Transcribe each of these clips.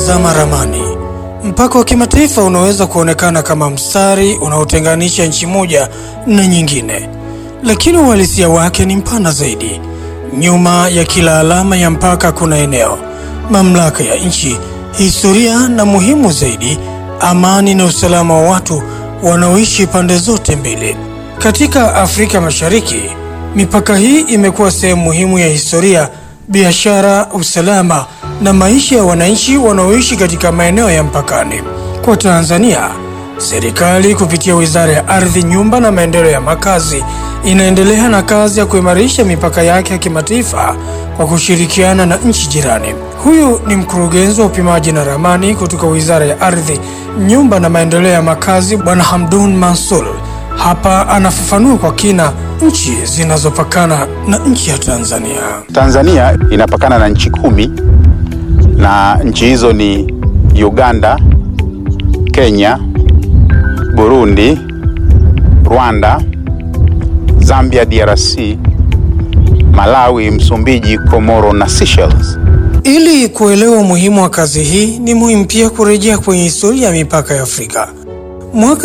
Unapotazama ramani, mpaka wa kimataifa unaweza kuonekana kama mstari unaotenganisha nchi moja na nyingine, lakini uhalisia wake ni mpana zaidi. Nyuma ya kila alama ya mpaka kuna eneo, mamlaka ya nchi, historia na muhimu zaidi, amani na usalama wa watu wanaoishi pande zote mbili. Katika Afrika Mashariki, mipaka hii imekuwa sehemu muhimu ya historia, biashara, usalama na maisha ya wananchi wanaoishi katika maeneo ya mpakani. Kwa Tanzania, serikali kupitia Wizara ya Ardhi, Nyumba na Maendeleo ya Makazi inaendelea na kazi ya kuimarisha mipaka yake ya kimataifa kwa kushirikiana na nchi jirani. Huyu ni mkurugenzi wa upimaji na ramani kutoka Wizara ya Ardhi, Nyumba na Maendeleo ya Makazi, Bwana Hamdun Mansur. Hapa anafafanua kwa kina nchi zinazopakana na nchi ya Tanzania. Tanzania inapakana na nchi kumi na nchi hizo ni Uganda, Kenya, Burundi, Rwanda, Zambia, DRC, Malawi, Msumbiji, Komoro na Seychelles. Ili kuelewa umuhimu wa kazi hii, ni muhimu pia kurejea kwenye historia ya mipaka ya Afrika. Mwaka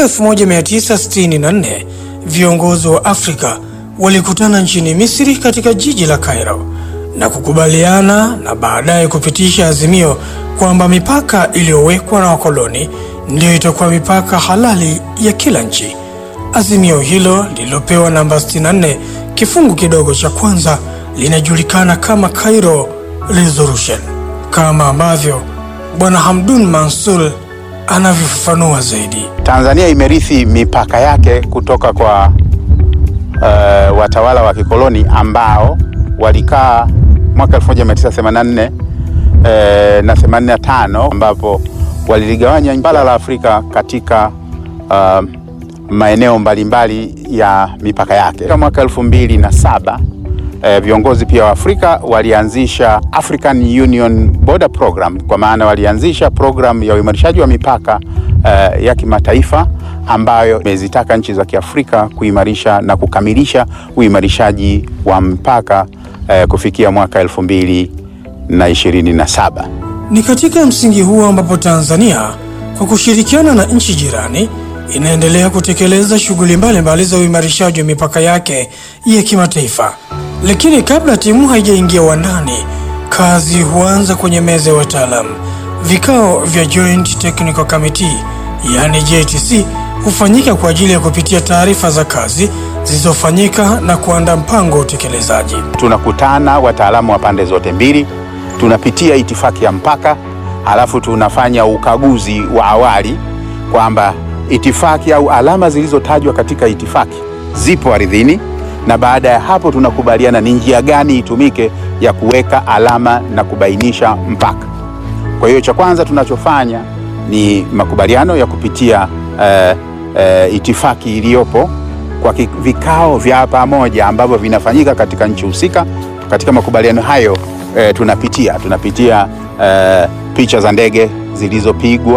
1964 viongozi wa Afrika walikutana nchini Misri katika jiji la Cairo na kukubaliana na baadaye kupitisha azimio kwamba mipaka iliyowekwa na wakoloni ndiyo itakuwa mipaka halali ya kila nchi. Azimio hilo lililopewa namba 64 kifungu kidogo cha kwanza linajulikana kama Cairo Resolution, kama ambavyo Bwana Hamdun Mansur anavyofafanua zaidi. Tanzania imerithi mipaka yake kutoka kwa uh, watawala wa kikoloni ambao walikaa mwaka 1984 uh, na 85 ambapo waliligawanya bara la Afrika katika uh, maeneo mbalimbali ya mipaka yake. Mwaka elfu mbili na saba eh, viongozi pia wa Afrika walianzisha African Union Border Program, kwa maana walianzisha program ya uimarishaji wa mipaka eh, ya kimataifa ambayo imezitaka nchi za Kiafrika kuimarisha na kukamilisha uimarishaji wa mpaka eh, kufikia mwaka elfu mbili na ishirini na saba. Ni katika msingi huo ambapo Tanzania kwa kushirikiana na nchi jirani inaendelea kutekeleza shughuli mbalimbali za uimarishaji wa mipaka yake ya kimataifa. Lakini kabla timu haijaingia uwandani, kazi huanza kwenye meza ya wataalamu. Vikao vya Joint Technical Committee, yani JTC, hufanyika kwa ajili ya kupitia taarifa za kazi zilizofanyika na kuandaa mpango wa utekelezaji. Tunakutana wataalamu wa pande zote mbili, tunapitia itifaki ya mpaka, halafu tunafanya ukaguzi wa awali kwamba itifaki au alama zilizotajwa katika itifaki zipo ardhini, na baada ya hapo tunakubaliana ni njia gani itumike ya kuweka alama na kubainisha mpaka. Kwa hiyo cha kwanza tunachofanya ni makubaliano ya kupitia uh, uh, itifaki iliyopo kwa vikao vya pamoja ambavyo vinafanyika katika nchi husika. Katika makubaliano hayo uh, tunapitia tunapitia uh, picha za ndege zilizopigwa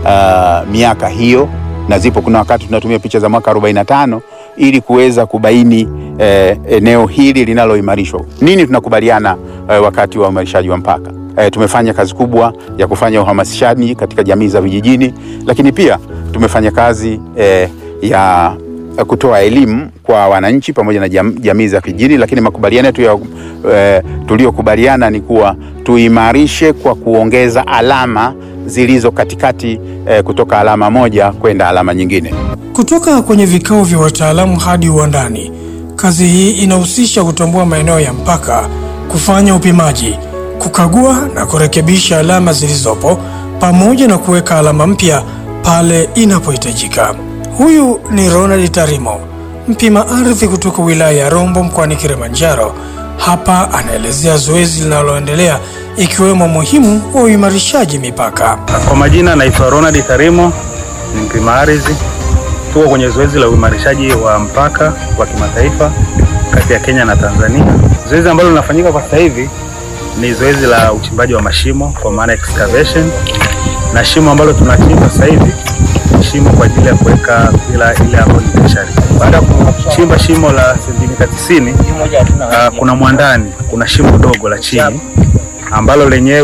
uh, miaka hiyo na zipo. Kuna wakati tunatumia picha za mwaka 45 ili kuweza kubaini eh, eneo hili linaloimarishwa. Nini tunakubaliana eh, wakati wa uimarishaji wa mpaka. Eh, tumefanya kazi kubwa ya kufanya uhamasishaji katika jamii za vijijini, lakini pia tumefanya kazi eh, ya kutoa elimu kwa wananchi pamoja na jam, jamii za vijijini, lakini makubaliano yetu eh, tuliyokubaliana ni kuwa tuimarishe kwa kuongeza alama zilizo katikati eh, kutoka alama moja kwenda alama nyingine. Kutoka kwenye vikao vya wataalamu hadi uwandani, kazi hii inahusisha kutambua maeneo ya mpaka, kufanya upimaji, kukagua na kurekebisha alama zilizopo, pamoja na kuweka alama mpya pale inapohitajika. Huyu ni Ronald Tarimo, mpima ardhi kutoka wilaya ya Rombo mkoani Kilimanjaro. Hapa anaelezea zoezi linaloendelea ikiwemo muhimu wa uimarishaji mipaka. Kwa majina naitwa Ronald Tarimo, ni mpima ardhi. Tuko kwenye zoezi la uimarishaji wa mpaka wa kimataifa kati ya Kenya na Tanzania. Zoezi ambalo linafanyika kwa sasa hivi ni zoezi la uchimbaji wa mashimo kwa maana excavation, na shimo ambalo tunachimba sasa hivi ni shimo kwa ajili ya kuweka pila ile ambayo ni tertiary. Baada ya kuchimba shimo la sentimita 90, uh, kuna mwandani, kuna shimo dogo la chini ambalo lenyewe